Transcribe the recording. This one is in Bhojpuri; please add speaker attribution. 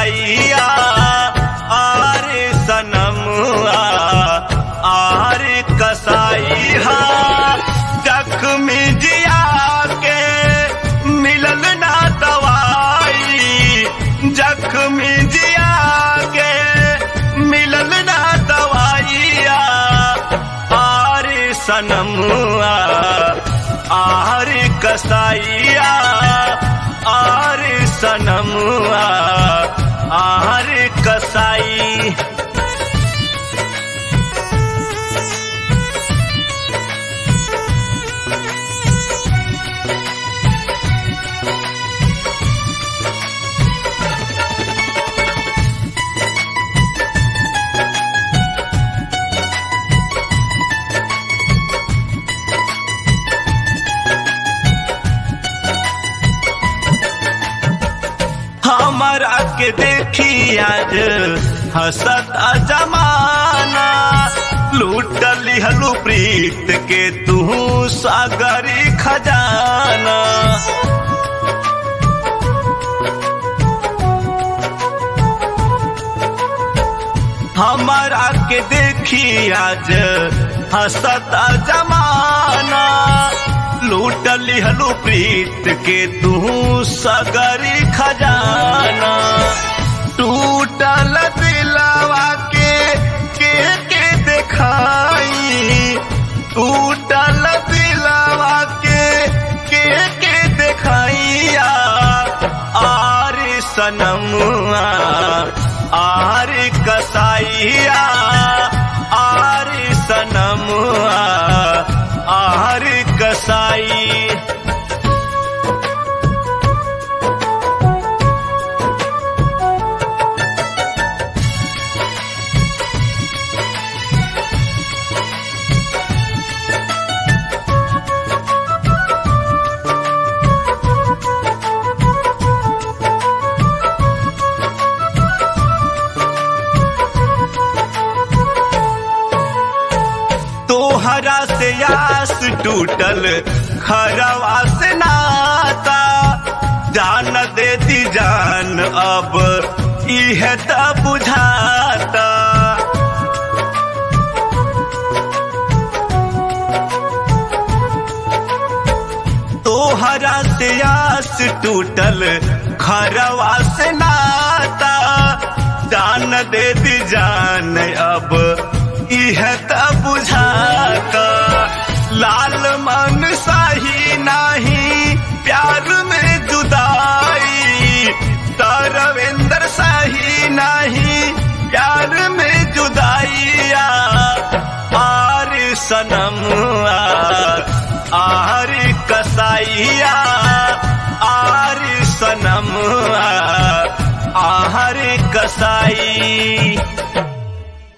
Speaker 1: कसाइया आरे सनमुआ आरे कसाइया जख्मी जिया के मिलल ना दवाई जख्मी जिया के मिलल ना दवाइया आरे सनमुआ आरे कसाइया आरे सनमुआ आरे कसाई हमारा के देखी आज हसत जमाना लूट लिहलू प्रीत के तू सागरी खजाना हमारा के देखी आज हसत जमाना लूट लिहलू प्रीत के तू सगरी खजाना टूटल दिलवा के के के देखाई टूटल दिलवा के के के देखाइया आर सनमुआ आर कसाइया आर सनमुआ आर कसाई तोहरा से आस टूटल खरवा से नाता जान देती जान अब इह त बुझाता तोहरा से आस टूटल खरवा से नाता जान देती जान अब इह त बुझाता लाल मन सही नाही प्यार में जुदाई तरवेंद्र सही नहीं प्यार में जुदाइया आर सनमुआ आर कसाइया आर सनमुआ आर कसाई